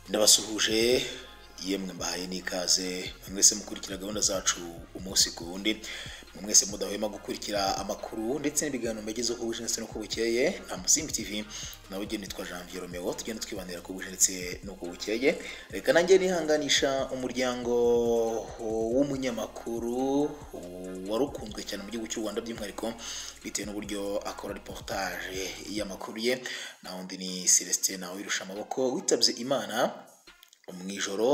ndabasuhuje yemwe mbahaye n'ikaze mwese mukurikira gahunda zacu umunsi ku wundi mwese mudahwema gukurikira amakuru ndetse n'ibiganiro mbegezeho ku buje ndetse no ku bukeye nta musimbi tv nawe ugenda nitwa janvier romeo tugenda twibanira ku buje ndetse no ku bukeye reka nanjye nihanganisha umuryango w'umunyamakuru wari ukunzwe cyane mu gihugu cy'u rwanda by'umwihariko bitewe n'uburyo akora reportage y'amakuru ye na wundi ni celestin nawe wirusha amaboko witabye imana mu ijoro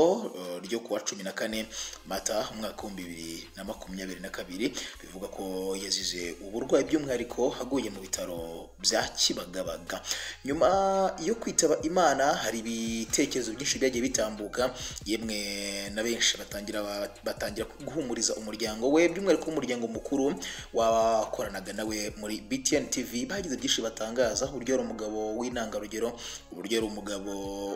ryo kuwa cumi na kane mata umwaka w'ibihumbi bibiri na makumyabiri na kabiri bivuga ko yazize uburwayi by'umwihariko aguye mu bitaro bya kibagabaga nyuma yo kwitaba imana hari ibitekerezo byinshi byagiye bitambuka yemwe na benshi batangira batangira guhumuriza umuryango we by'umwihariko umuryango mukuru wakoranaga nawe muri btn tv bagize byinshi batangaza uburyo ari umugabo w'intangarugero uburyo ari umugabo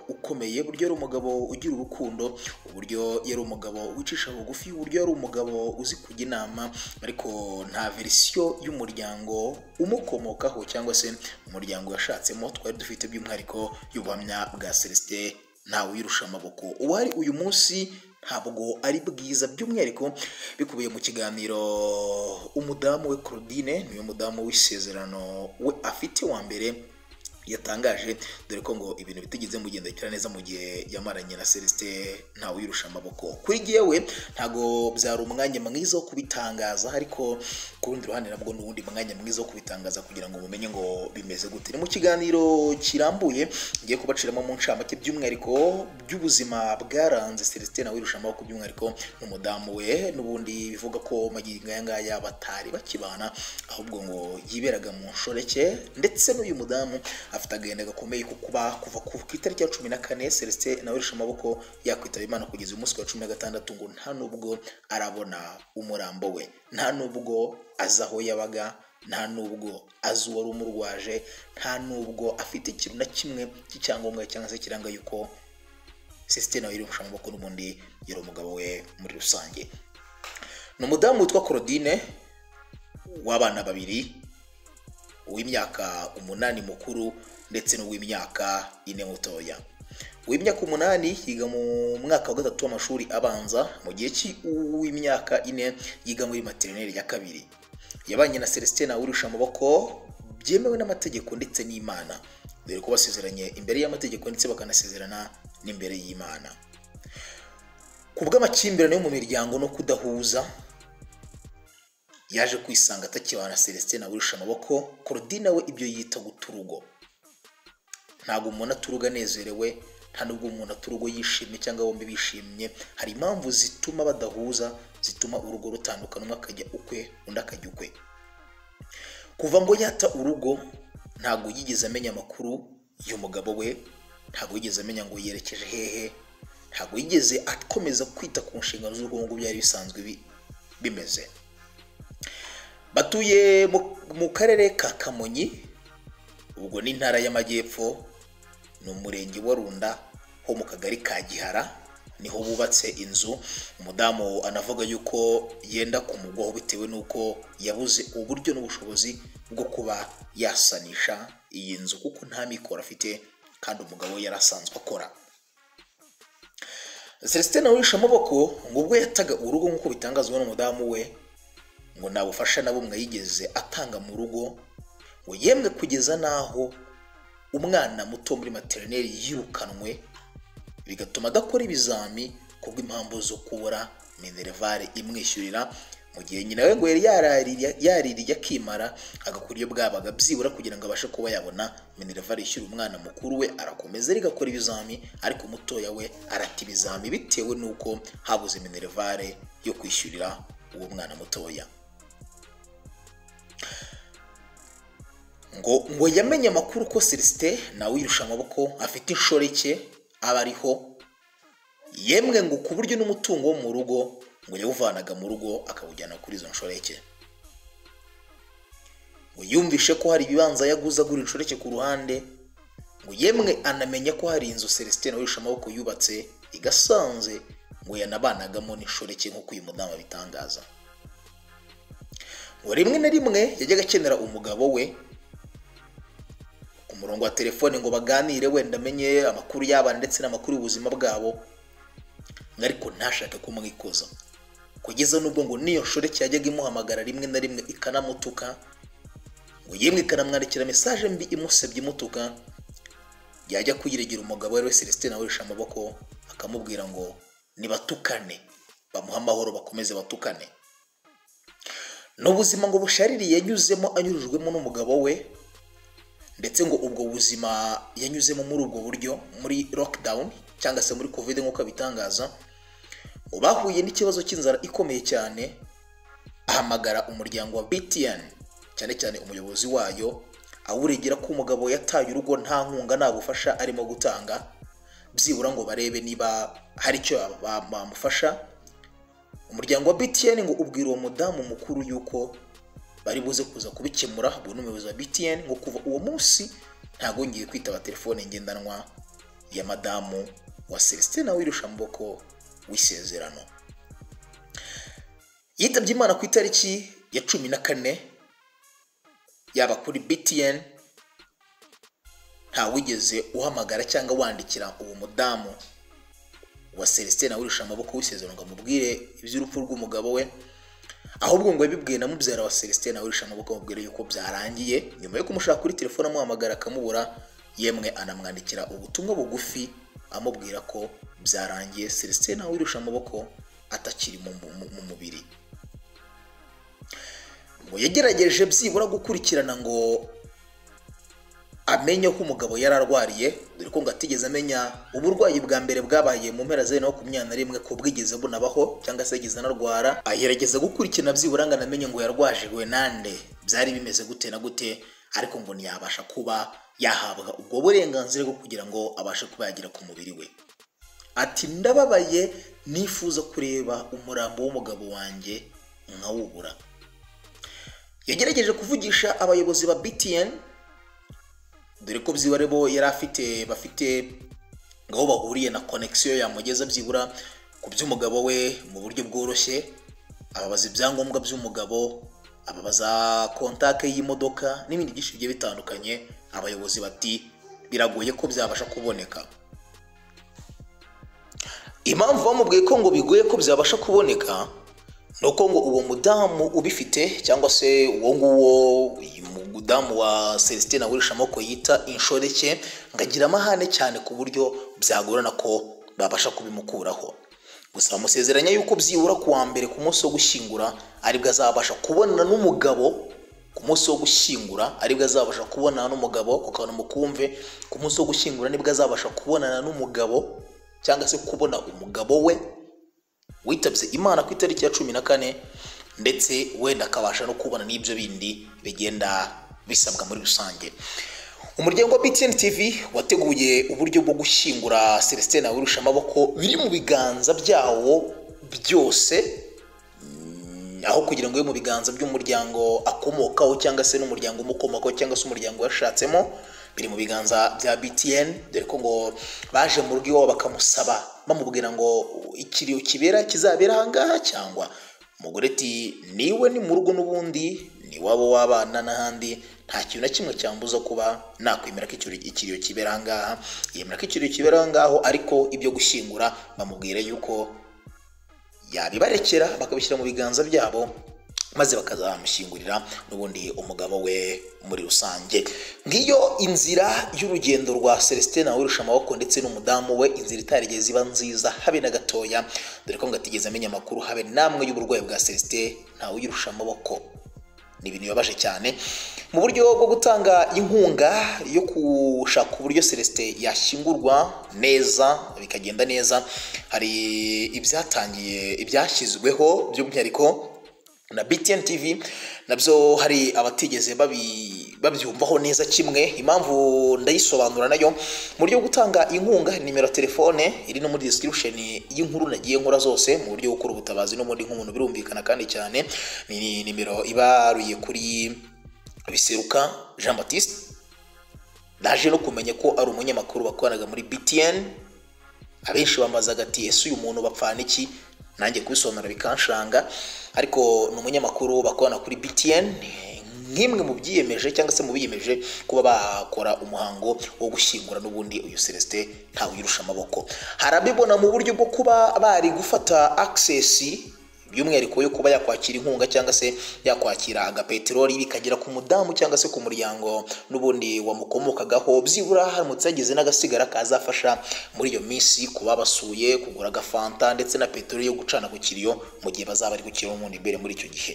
ukomeye uburyo ari umugabo ugira urukundo uburyo yari umugabo wicisha bugufi uburyo yari umugabo uzi kujya inama ariko nta verisiyo y'umuryango umukomokaho cyangwa se umuryango yashatsemo twari dufite by'umwihariko y'ubuhamya bwa celestin ntawe uyirusha amaboko uwari uyu munsi ntabwo ari bwiza by'umwihariko bikubiye mu kiganiro umudamu we claudine niwe mudamu w'isezerano we afite wa mbere yatangaje dore ko ngo ibintu bitigeze mugendekera neza mu gihe yamaranye na celestin ntawe uyirusha amaboko kuri yewe ntabwo byari umwanya mwiza wo kubitangaza ariko ku rundi ruhande nabwo n'ubundi mwanya mwiza wo kubitangaza kugira ngo mumenye ngo bimeze gute ni mu kiganiro kirambuye ngiye kubaciramo mu ncamake by'umwihariko by'ubuzima bwaranze celestin nawe uyirusha amaboko by'umwihariko n'umudamu we n'ubundi bivuga ko magingo aya ngaya batari bakibana ahubwo ngo yiberaga mu nshoreke ndetse n'uyu mudamu afite agahinda gakomeye ko kuba kuva ku itariki ya cumi na kane celestin nawe urusha amaboko yakwitaba imana kugeza umunsi wa cumi na gatandatu ngo nta nubwo arabona umurambo we nta nubwo azi aho yabaga nta nubwo azi uwari umurwaje nta nubwo afite ikintu na kimwe cy'icyangombwa cyangwa se kiranga yuko celestin nawe urusha amaboko n'ubundi yari umugabo we muri rusange ni umudamu witwa claudine w'abana babiri uw'imyaka umunani mukuru ndetse n'uw'imyaka ine mutoya uw'imyaka umunani yiga mu mwaka wa gatatu w'amashuri abanza mu gihe cy'uw'imyaka ine yiga muri materineri ya kabiri yabanye na celestin wirusha amaboko byemewe n'amategeko ndetse n'imana dore ko basezeranye imbere y'amategeko ndetse bakanasezerana n'imbere y'imana ku bw'amakimbirane yo mu miryango no kudahuza yaje kwisanga atakibana celestin wirusha amaboko korodina we ibyo yita guta urugo ntabwo umuntu aturuga anezerewe nta nubwo umuntu aturugo yishimye cyangwa bombi bishimye hari impamvu zituma badahuza zituma urugo rutandukana umwe akajya ukwe undi akajya ukwe kuva ngo yata urugo ntabwo yigeze amenya amakuru y'umugabo we ntabwo yigeze amenya ngo yerekeje hehe ntabwo yigeze akomeza kwita ku nshingano z'urugo nk'uko byari bisanzwe bimeze batuye mu karere ka kamonyi ubwo ni intara y'amajyepfo ni umurenge wa runda ho mu kagari ka gihara niho bubatse inzu umudamu anavuga yuko yenda kumugwaho bitewe n'uko yabuze uburyo n'ubushobozi bwo kuba yasanisha iyi nzu kuko nta mikoro afite kandi umugabo yari asanzwe akora celestin awisha amaboko ngo ubwo yataga urugo nk'uko bitangazwa n'umudamu we ngo nta bufasha na bumwe yigeze atanga mu rugo ngo yemwe kugeza n'aho umwana muto muri materineri yirukanwe bigatuma adakora ibizami kubw'impamvu zo kubura minerivare imwishyurira mu gihe nyina we ngo yari yaririye akimara agakora iyo bwabaga byibura kugira ngo abashe kuba yabona minerivare ishyura umwana mukuru we arakomeza ariko akora ibizami ariko umutoya we arata ibizami bitewe n'uko habuze minerivare yo kwishyurira uwo mwana mutoya ngo ngo yamenye amakuru ko celestin nawe wirusha amaboko afite inshoreke aba ariho yemwe ngo ku buryo n'umutungo wo mu rugo ngo yawuvanaga mu rugo akawujyana kuri izo nshoreke ngo yumvishe ko hari ibibanza yaguze agura inshoreke ku ruhande ngo yemwe anamenya ko hari inzu celestin nawe wirusha amaboko yubatse igasanze ngo yanabanagamo n'inshoreke nk'uko uyu mudamu abitangaza ngo rimwe na rimwe yajyaga akenera umugabo we umurongo wa telefone ngo baganire wenda amenye amakuru y'abana ndetse n'amakuru y'ubuzima bwabo ariko ntashake kumwikoza kugeza n'ubwo ngo n'iyo nshoreke yajyaga imuhamagara rimwe na rimwe ikanamutuka ngo yemwe ikanamwandikira mesaje mbi imusebye imutuka yajya kuyiregera umugabo we Celestin awirisha amaboko akamubwira ngo nibatukane bamuhe amahoro bakomeze batukane ni ubuzima ngo bushaririye yanyuzemo anyujijwemo n'umugabo we ndetse ngo ubwo buzima yanyuzemo muri ubwo buryo muri lockdown cyangwa se muri covid nk'uko abitangaza ngo bahuye n'ikibazo cy'inzara ikomeye cyane ahamagara umuryango wa btn cyane cyane umuyobozi wayo awuregera ko umugabo yataye urugo nta nkunga nta bufasha arimo gutanga byibura ngo barebe niba hari icyo bamufasha umuryango wa btn ngo ubwira uwo mudamu mukuru yuko bari buze kuza kubikemura ubu ni umuyobozi wa btn ngo kuva uwo munsi ntabwo ngiye kwitaba telefone ngendanwa ya madamu wa celestin wirusha amaboko w'isezerano yitabye imana ku itariki ya cumi na kane yaba kuri btn ntawigeze uhamagara cyangwa wandikira uwo mudamu wa celestin awurisha amaboko w'isezerano ngo amubwire iby'urupfu rw'umugabo we ahubwo ngo yabibwiye na mubyara wa celestin awurisha amaboko amubwire yuko byarangiye nyuma yo kumushaka kuri telefone amuhamagara akamubura yemwe anamwandikira ubutumwa bugufi amubwira ko byarangiye celestin awurisha amaboko atakiri mu mubiri ngo yagerageje byibura gukurikirana ngo amenye ko umugabo yari arwariye dore ko ngo atigeze amenya uburwayi bwa mbere bwabaye mu mpera za bibiri na makumyabiri na rimwe ko bwigeze bunabaho cyangwa se yigeze anarwara agerageza gukurikirana byibura ngo anamenye ngo yarwajijwe nande byari bimeze gute na gute ariko ngo ntiyabasha kuba yahabwa ubwo burenganzira bwo kugira ngo abashe kuba yagera ku mubiri we ati ndababaye nifuza kureba umurambo w'umugabo wanjye nkawubura yagerageje kuvugisha abayobozi ba btn dore ko byibura bo yari afite bafite ngo aho bahuriye na konegisiyo yamugeza byibura ku by'umugabo we mu buryo bworoshye ababaza ibyangombwa by'umugabo ababaza kontake y'imodoka n'ibindi byinshi bigiye bitandukanye abayobozi bati biragoye ko byabasha kuboneka impamvu bamubwiye ko ngo bigoye ko byabasha kuboneka ni uko ngo uwo mudamu ubifite cyangwa se uwo nguwo mudamu wa celestin agurisha amoko yita inshoreke ngo agira amahane cyane ku buryo byagorana ko babasha kubimukuraho gusa bamusezeranya yuko byibura ku wa mbere ku munsi wo gushyingura aribwo azabasha kubonana n'umugabo ku munsi wo gushyingura aribwo azabasha kubonana n'umugabo ku kantu mukumve ku munsi wo gushyingura nibwo azabasha kubonana n'umugabo cyangwa se kubona umugabo we witabye imana ku itariki ya cumi na kane ndetse wenda akabasha no kubona n'ibyo bindi bigenda bisabwa muri rusange umuryango wa btn tv wateguye uburyo bwo gushyingura celestin wirusha amaboko biri mu biganza byawo byose aho kugira ngo mu biganza by'umuryango akomokaho cyangwa se n'umuryango umukomokaho cyangwa se umuryango yashatsemo biri mu biganza bya btn dore ko ngo baje mu rugo iwabo bakamusaba bamubwira ngo ikiriyo kibera kizabera ahangaha cyangwa umugore ati niwe ni mu rugo n'ubundi ni wabo w'abana n'ahandi nta kintu na kimwe cyambuza kuba nakwemera ko ikiriyo kibera ahangaha yemera ko ikiriyo kibera ahangaho ariko ibyo gushyingura bamubwira yuko yabibarekera bakabishyira mu biganza byabo maze bakazamushyingurira n'ubundi umugabo we muri rusange ngiyo inzira y'urugendo rwa celestin wirusha amaboko ndetse n'umudamu we inzira itarigeze iba nziza habe na gatoya dore ko ngo atigeze amenya amakuru habe namwe y'uburwayi bwa celestin ntawe uyirusha amaboko ni ibintu bibabaje cyane mu buryo bwo gutanga inkunga yo gushaka uburyo celestin yashyingurwa neza bikagenda neza hari ibyatangiye ibyashyizweho by'umwihariko na btn tv nabyo hari abatigeze babyumvaho neza kimwe impamvu ndayisobanura nayo mu buryo bwo gutanga inkunga nimero ya telefone iri no muri description y'inkuru nagiye nkora zose mu buryo bwo gukora ubutabazi n'ubundi nk'umuntu birumvikana kandi cyane ni nimero ibaruye kuri biseruka jean batiste ndaje no kumenya ko ari umunyamakuru wakoranaga muri btn abenshi bambazaga ati ese uyu muntu bapfana iki nanjye kubisobanura bikanshanga ariko ni umunyamakuru bakorana kuri btn nk'imwe mu byiyemeje cyangwa se mu biyemeje kuba bakora umuhango wo gushyingura n'ubundi uyu celestin ntawe uyirusha amaboko harabibona mu buryo bwo kuba bari gufata access by'umwihariko yo kuba yakwakira inkunga cyangwa se yakwakira agapeteroli bikagera ku mudamu cyangwa se ku muryango n'ubundi wamukomokagaho byibura haramutse yagize n'agasigara kazafasha muri iyo minsi kuba basuye kugura agafanta ndetse na peteroli yo gucana ku kiriyo mu gihe bazaba bari gukira umuntu imbere muri icyo gihe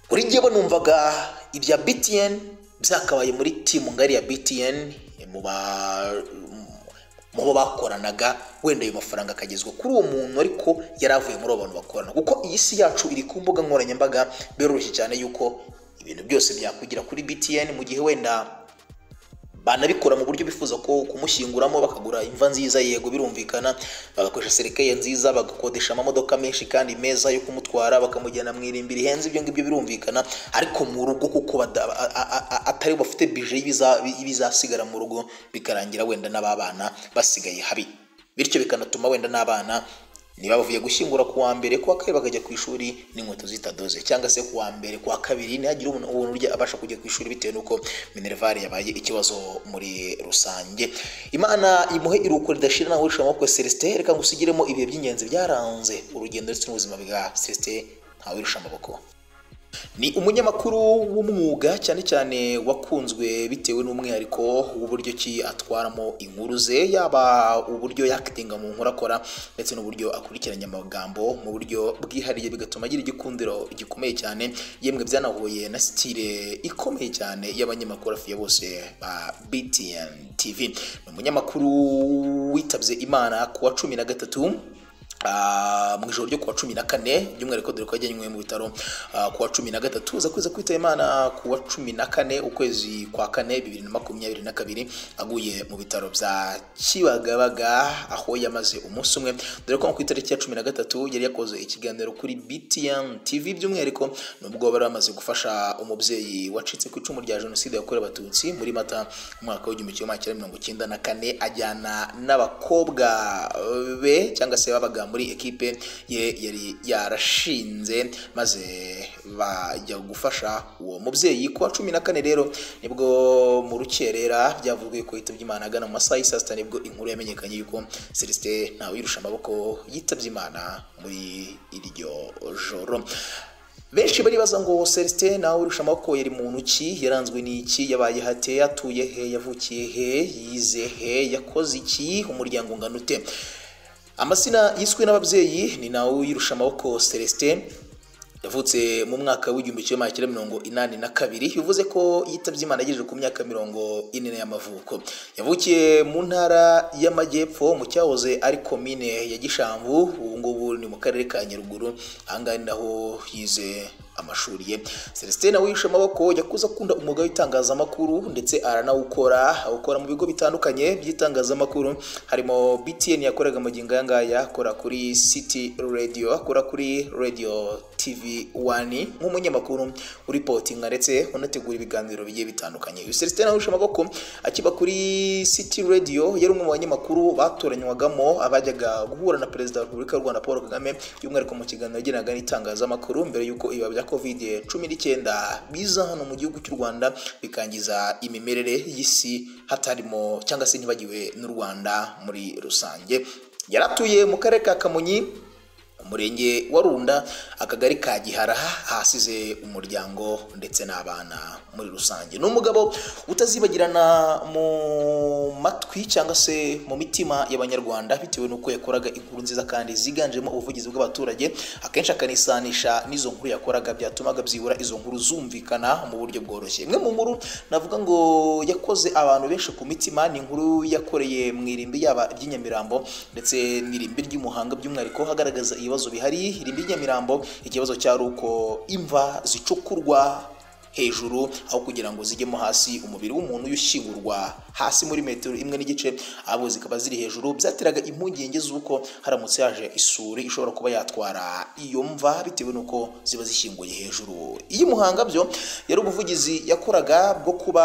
buri gihe bo numvaga ibya btn byakabaye muri timu ngari ya btn mu mu bo bakoranaga wenda ayo mafaranga akagezwa kuri uwo muntu ariko yari avuye muri abo bantu bakorana kuko iyi si yacu iri ku mbuga nkoranyambaga biroroshye cyane yuko ibintu byose byakugira kuri btn mu gihe wenda banabikora mu buryo bifuza ko kumushyinguramo bakagura imva nziza yego birumvikana bagakoresha serikeye nziza bagakodesha amamodoka menshi kandi meza yo kumutwara bakamujyana mu irimbi rihenze ibyo ngibyo birumvikana ariko mu rugo kuko bada- a- a- a- atari bafite bije y'ibiza- y'ibizasigara mu rugo bikarangira wenda n'ababana basigaye habi bityo bikanatuma wenda n'abana niba bavuye gushyingura ku wa mbere ku wa kabiri bakajya ku ishuri n'inkweto zitadoze cyangwa se ku wa mbere ku wa kabiri ntihagire umuntu ubona urya abasha kujya ku ishuri bitewe n'uko minerivare yabaye ikibazo muri rusange imana imuhe iruhuko ridashira nawe urusha amaboko ya celestin reka ngusigiremo ibihe by'ingenzi byaranze urugendo ndetse n'ubuzima bwa celestin ntawe urusha amaboko ni umunyamakuru w'umwuga cyane cyane wakunzwe bitewe n'umwihariko w'uburyo ki atwaramo inkuru ze yaba uburyo yakitinga mu nkuru akora ndetse n'uburyo akurikiranya amagambo mu buryo bwihariye bigatuma agira igikundiro gikomeye cyane yemwe byanahuye na sitire ikomeye cyane y'abanyamakuru afiya bose ba BTN TV ni umunyamakuru witabye Imana ku wa cumi na gatatu Ah, mu ijoro ryo kuwa cumi na kane by'umwihariko dore ko yajyanywe mu bitaro ah, kuwa cumi na gatatu uza kuza kwitaba imana kuwa cumi na kane ukwezi kwa kane bibiri na makumyabiri na kabiri aguye mu bitaro bya kibagabaga aho yamaze umunsi umwe dore ko ku itariki ya cumi na gatatu yari yakoze ikiganiro kuri btm tv by'umwihariko nubwo bari bamaze gufasha umubyeyi wacitse ku icumu rya jenoside yakorewe abatutsi muri mata mu mwaka w'igihumbi kimwe magana cyenda mirongo icyenda na kane ajyana n'abakobwa be cyangwa se babaga muri ekipe ye yari yarashinze maze bajya gufasha uwo mubyeyi ku wa cumi na kane rero nibwo mu rukerera byavugiwe ko yitabye Imana agana mu masaha y'i saa sita nibwo inkuru yamenyekanye yuko Celestin ntawe yirusha amaboko yitabye Imana muri iryo joro benshi baribaza ngo celestin nawe urusha amaboko yari muntu ki yaranzwe n'iki yabaye hate atuye he yavukiye he yize he yakoze iki umuryango ungana ute amazina yiswe n'ababyeyi ni nawe uyirusha amaboko celestin yavutse mu mwaka w'igihumbi kimwe magana cyenda mirongo inani na kabiri bivuze ko yitabye imana agejeje ku myaka mirongo ine y'amavuko yavukiye mu ntara y'amajyepfo mu cyahoze ari komine ya gishambu ubu ngubu ni mu karere ka nyaruguru ahangaha ni naho yize amashuri ye celestin nawe yishe amaboko yakuze akunda umwuga w'itangazamakuru ndetse aranawukora awukora mu bigo bitandukanye by'itangazamakuru harimo btn yakoraga magingo aya ngaya akora kuri city radio akora kuri radio tv 1 nk'umunyamakuru uripotinga ndetse unategura ibiganiro bigiye bitandukanye uyu celestin nawe yishe amaboko akiba kuri city radio yari umwe mu banyamakuru batoranywagamo abajyaga guhura na perezida wa repubulika y'u rwanda paul kagame by'umwihariko mu kiganiro yagiranaga n'itangazamakuru mbere y'uko ibiba bya covid cumi n'icyenda biza hano mu gihugu cy'u rwanda bikangiza imimerere y'isi hatarimo cyangwa se ntibagiwe n'u rwanda muri rusange yari atuye mu karere ka kamonyi umurenge wa runda akagari ka gihara ahasize umuryango ndetse n'abana muri rusange ni umugabo utazibagirana mu matwi cyangwa se mu mitima y'abanyarwanda bitewe n'uko yakoraga inkuru nziza kandi ziganjemo ubuvugizi bw'abaturage akenshi akanisanisha n'izo nkuru yakoraga byatumaga byibura izo nkuru zumvikana mu buryo bworoshye imwe mu nkuru navuga ngo yakoze abantu benshi ku mitima ni inkuru yakoreye mu irimbi yaba ry'inyamirambo ndetse n'irimbi ry'umuhanga by'umwihariko hagaragaza ibibazo bihari irimbi ry'inyamirambo ikibazo cyari uko imva zicukurwa hejuru aho kugira ngo zijyemo hasi umubiri w'umuntu ushyingurwa hasi muri metero imwe n'igice abo zikaba ziri hejuru byateraga impungenge z'uko haramutse yaje isuri ishobora kuba yatwara iyo mva bitewe n'uko ziba zishyinguye hejuru iyi muhanga byo yari ubuvugizi yakoraga bwo kuba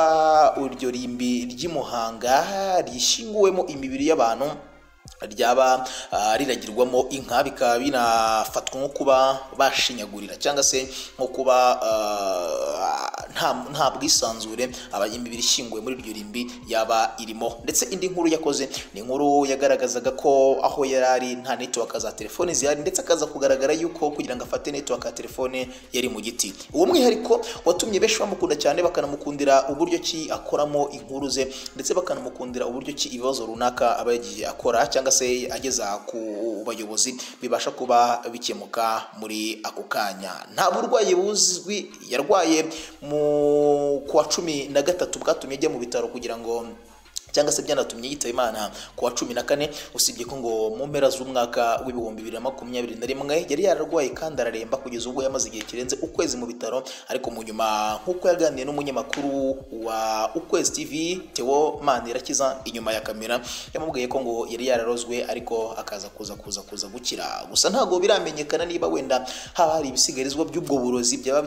iryo rimbi ry'imuhanga rishyinguwemo imibiri y'abantu ryaba ah, riragirwamo inka bikaba binafatwa nko kuba bashinyagurira cyangwa se nko kuba ah, nta nta bwisanzure aba- imibiri ishyinguwe muri iryo rimbi yaba irimo ndetse indi nkuru yakoze ni inkuru yagaragazaga ko aho yari ari nta network za telefone zihari ndetse akaza kugaragara yuko kugira ngo afate network ya telefone yari mu giti uwo mwihariko watumye benshi bamukunda cyane bakanamukundira uburyo ki akoramo inkuru ze ndetse bakanamukundira uburyo ki ibibazo runaka aba yagiye akora cyangwa se ageza ku bayobozi bibasha kuba bikemuka muri ako kanya nta burwayi buzwi yarwaye mu kuwa cumi na gatatu bwatumye ajya mu bitaro kugira ngo cyangwa se byanatumye yitaba imana ku wa cumi na kane usibye ko ngo mu mpera z'umwaka w'ibihumbi bibiri na makumyabiri na rimwe yari yararwaye kandi araremba kugeza ubwo yamaze igihe kirenze ukwezi mu bitaro ariko mu nyuma nk'uko yaganiriye n'umunyamakuru wa ukwezi tv teo manirakiza inyuma ya kamera yamubwiye ko ngo yari yararozwe ariko akaza kuza kuza kuza gukira gusa ntabwo biramenyekana niba wenda haba hari ibisigarizwa by'ubwo burozi byaba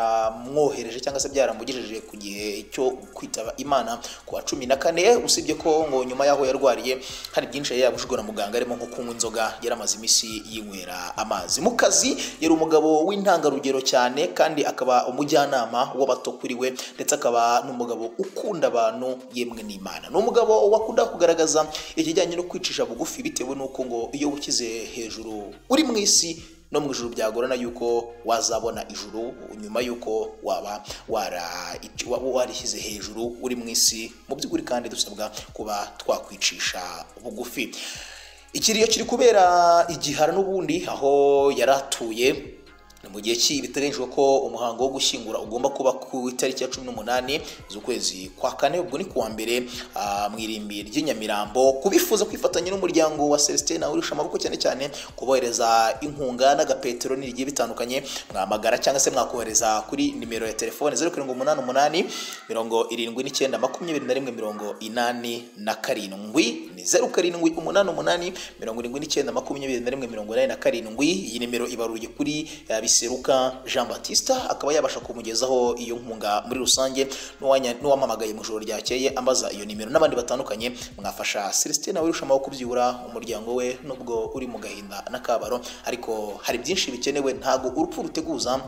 byaramwohereje cyangwa se byaramugejeje ku gihe cyo kwitaba imana ku wa cumi na kane usibye ko ngo nyuma y'aho yarwariye hari byinshi yari yabujijwe na muganga arimo nko kunywa inzoga yari amaze iminsi yinywera amazi mu kazi yari umugabo w'intangarugero cyane kandi akaba umujyanama w'abato kuri we ndetse akaba n'umugabo ukunda abantu yemwe n'imana ni umugabo wakunda kugaragaza ikijyanye no kwicisha bugufi bitewe n'uko ngo iyo ukize hejuru uri mu isi no mu ijuru byagorana yuko wazabona ijuru nyuma y'uko waba wara- wa- warishyize hejuru uri mu isi mu by'ukuri kandi dusabwa kuba twakwicisha bugufi ikiriyo kiri kubera igihara n'ubundi aho yari atuye ni mu gihe ki biteganyijwe ko umuhango wo gushyingura ugomba kuba ku itariki ya cumi n'umunani z'ukwezi kwa kane ubwo ni kuwa mbere ah, mu irimbi ry'inyamirambo kubifuza kwifatanya n'umuryango wa celestin nawe urusha amaboko cyane cyane kubohereza inkunga n'agapeteroli bigiye bitandukanye mwamagara cyangwa se mwakohereza kuri nimero ya telefone zeru karindwi umunani umunani mirongo irindwi n'icyenda makumyabiri na rimwe mirongo inani na karindwi ni zeru karindwi umunani umunani mirongo irindwi n'icyenda makumyabiri na rimwe mirongo inani na karindwi iyi nimero ibaruye kuri eh, biseruka jean batiste akaba yabasha kumugezaho iyo nkunga muri rusange n'uwanya- n'uwamamagaye mu ijoro ryakeye ambaza iyo nimero n'abandi batandukanye mwafasha celestin nawe urushaho kubyibura umuryango we nubwo uri mu gahinda n'akabaro ariko hari byinshi bikenewe ntago urupfu ruteguza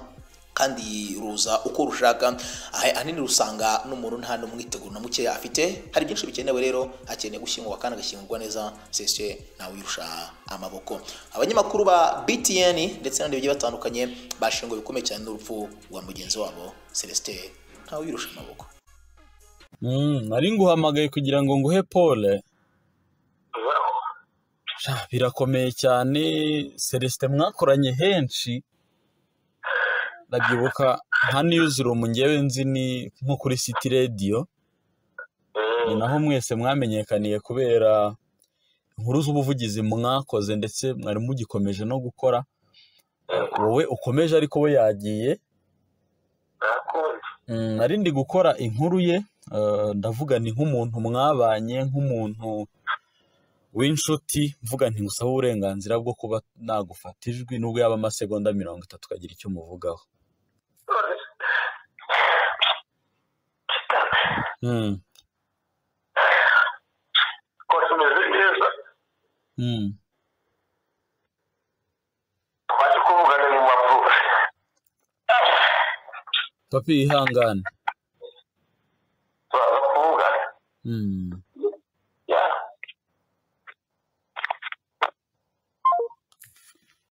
kandi ruza uko rushaka ahe- ahanini rusanga n'umuntu nta n'umwiteguro na mukeya afite hari byinshi bikenewe rero hakeneye gushyingurwa kandi agashyingurwa neza sese nawe uyirusha amaboko abanyamakuru ba btn ndetse n'abandi bagiye batandukanye bashinguwe bikomeye cyane n'urupfu rwa mugenzi wabo celestin ntawe uyirusha amaboko Mm, nari nguhamagaye kugira ngo nguhe pole ubaho birakomeye cyane celestin mwakoranye henshi ndabyibuka nka niyuzurumu ngewe nzi ni nko kuri city radio ni naho mwese mwamenyekaniye kubera inkuru z'ubuvugizi mwakoze ndetse mwari mugikomeje no gukora wowe ukomeje ariko we yagiye ntakundi Mm, nari ndi gukora inkuru ye eh, ndavuga ni nk'umuntu mwabanye nk'umuntu w'inshuti mvuga nti ngusaba uburenganzira bwo kuba nagufata ijwi nubwo yaba amasegonda mirongo itatu ukagira icyo umuvugaho Mm, ko tumeze neza mm. twaje kuvugana mu mpapuro papi ihangane turaza kuvugana Mm. ya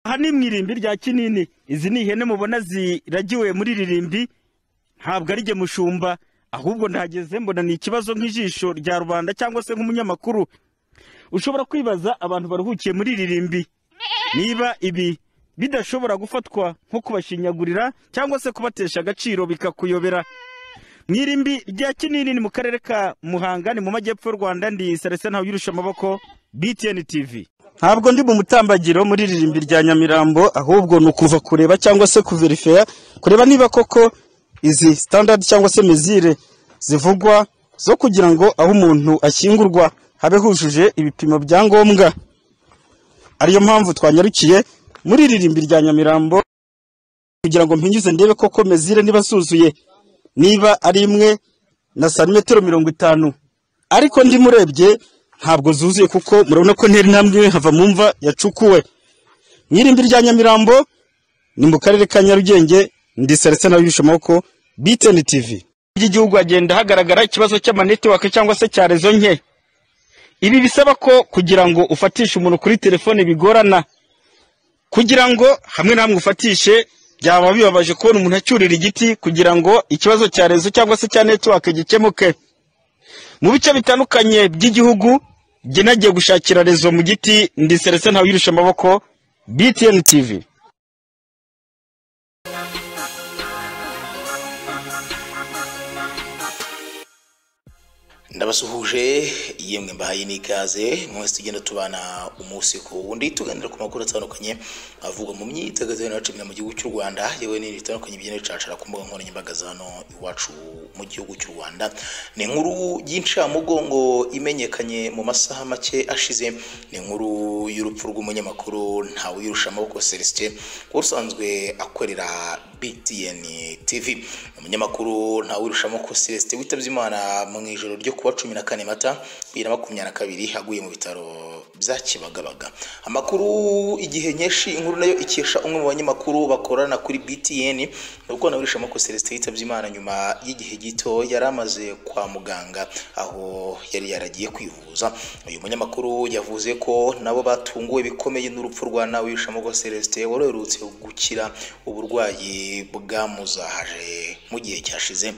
aha ni mu irimbi rya kinini izi ni ihene mubona ziragiwe muri iri rimbi ntabwo ari jye mushumba ahubwo ndahageze mbona ni ikibazo nk'ijisho rya rubanda cyangwa se nk'umunyamakuru ushobora kwibaza abantu baruhukiye muri iri rimbi niba ibi bidashobora gufatwa nko kubashinyagurira cyangwa se kubatesha agaciro bikakuyobera mu irimbi rya kinini ni mu karere ka muhanga ni mu majyepfo y'u rwanda ndi sarese ntawe uyirusha amaboko btn tv ntabwo ndi mu mutambagiro muri ririmbi rya nyamirambo ahubwo ni ukuva kureba cyangwa se kuverifeya kureba niba koko izi sitandadi cyangwa se mezire zivugwa zo kugira ngo aho umuntu ashyingurwa habe hujuje ibipimo bya ngombwa ariyo mpamvu twanyarukiye muri iri rimbi rya nyamirambo kugira ngo mpingize ndebe koko mezire niba zuzuye niba ari imwe na santimetero mirongo itanu ariko ndimurebye ntabwo zuzuye kuko murabona ko ntera intambwe hava mu mva yacukuwe mu irimbi rya nyamirambo ni mu karere ka nyarugenge ndi salisa nawe yujuje amaboko biteni tivi ry'igihugu hagenda hagaragara ikibazo cy'amanetiwake cyangwa se cya rezo nke ibi bisaba ko kugira ngo ufatishe umuntu kuri telefone bigorana kugira ngo hamwe na hamwe ufatishe byaba bibabaje kubona umuntu acyurira igiti kugira ngo ikibazo cya rezo cyangwa se cya netiwake gikemuke mu bice bitandukanye by'igihugu jye nagiye gushakira rezo mu giti ndi serese ntawe yirusha amaboko btn tv ndabasuhuje yemwe mbahaye n'ikaze mwese tugenda tubana umunsi ku wundi tuganira ku makuru atandukanye avugwa mu myidagaduro n'abacimira mu gihugu cy'u rwanda yewe n'ibintu bitandukanye bigenda bicacara ku mbuga nkoranyambaga za hano iwacu mu gihugu cy'u rwanda ni inkuru y'incamugongo imenyekanye mu masaha make ashize ni inkuru y'urupfu rw'umunyamakuru ntawirusha amaboko celestin wari usanzwe akorera btn tv umunyamakuru ntawirusha amaboko celestin witabye imana mu ijoro ryo kuwa cumi na kane mata bibiri na makumyabiri na kabiri aguye mu bitaro bya kibagabaga amakuru igihe nyinshi inkuru nayo ikesha umwe mu banyamakuru bakorana kuri btn nubwo naburisha amaboko celestin yitabye imana nyuma y'igihe gito yari amaze kwa muganga aho yari yaragiye kwivuza uyu munyamakuru yavuze ko nabo batunguwe bikomeye n'urupfu rwa nawirisha amaboko celestin wari uherutse gukira uburwayi bwamuzahaje mu gihe cyashize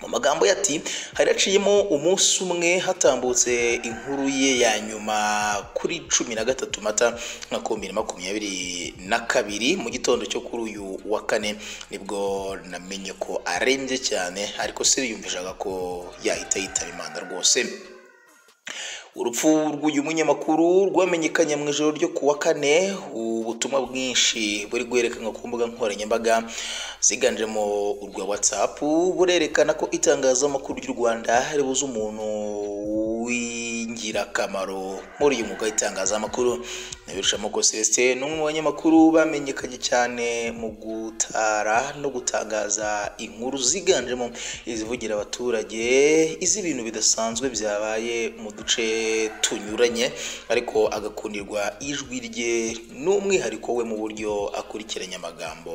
mu magambo ye ati hari haciyemo umunsi umwe hatambutse inkuru ye ya nyuma kuri cumi na gatatu mata mwaka w'ibihumbi bibiri na makumyabiri na kabiri mu gitondo cyo kuri uyu wa kane nibwo namenye ko arembye cyane ariko siriyumvishaga ko yahita yitaba imana rwose urupfu rw'uyu munyamakuru rwamenyekanye mu ijoro ryo ku wa kane ubutumwa bwinshi buri guherekanwa ku mbuga nkoranyambaga ziganjemo urwa whatsapp burerekana ko itangazamakuru ry'u rwanda ribuze umuntu w'ingirakamaro muri uyu mwuga w'itangazamakuru nabirushamoko celestin ni umwe mu banyamakuru bamenyekanye cyane mu gutara no gutangaza inkuru ziganjemo izivugira abaturage iz'ibintu bidasanzwe byabaye mu duce tunyuranye ariko agakundirwa ijwi rye n'umwihariko we mu buryo akurikiranya amagambo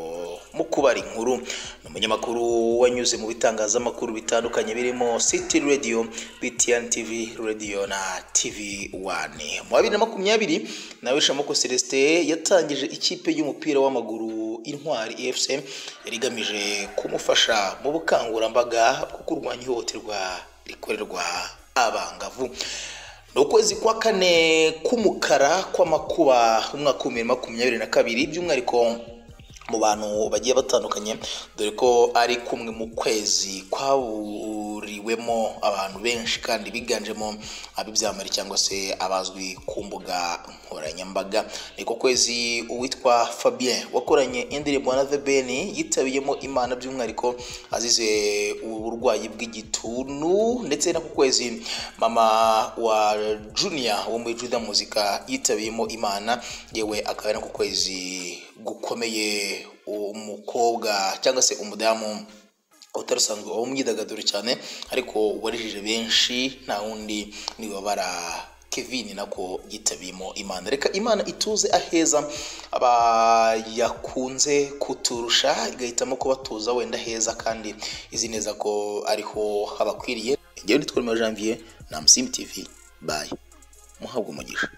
mu kubara inkuru ni umunyamakuru wanyuze mu bitangazamakuru bitandukanye birimo city radio btn tv radio na tv one mu wa bibiri na makumyabiri nawe shamoko celestin yatangije ikipe y'umupira w'amaguru intwari efc yari igamije kumufasha mu bukangurambaga bwo kurwanya ihohoterwa rikorerwa abangavu ni ukwezi kwa kane k'umukara kw'amakuba umwaka w'ibihumbi bibiri na makumyabiri na kabiri by'umwihariko mu bantu bagiye batandukanye dore ko ari kumwe mu kwezi kwahuriwemo abantu benshi kandi biganjemo ab'ibyamari cyangwa se abazwi ku mbuga nkoranyambaga niko kwezi uwitwa fabien wakoranye indirimbo na the ben yitabiyemo imana by'umwihariko azize uburwayi bw'igituntu ndetse no ku kwezi mama wa junior wo muri juda muzika yitabiyemo imana yewe akaba ari no ku kwezi gukomeye umukobwa cyangwa se umudamu utari usanzwe wo mu myidagaduro cyane ariko warijije benshi nta wundi nibabara kevin nako yitabiyemo imana reka imana ituze aheza abayakunze kuturusha igahitamo kubatuza wenda heza kandi izi neza ko ariho habakwiriye igihe nitwa Rwema Janvier na msimu tv bayi muhabwe umugisha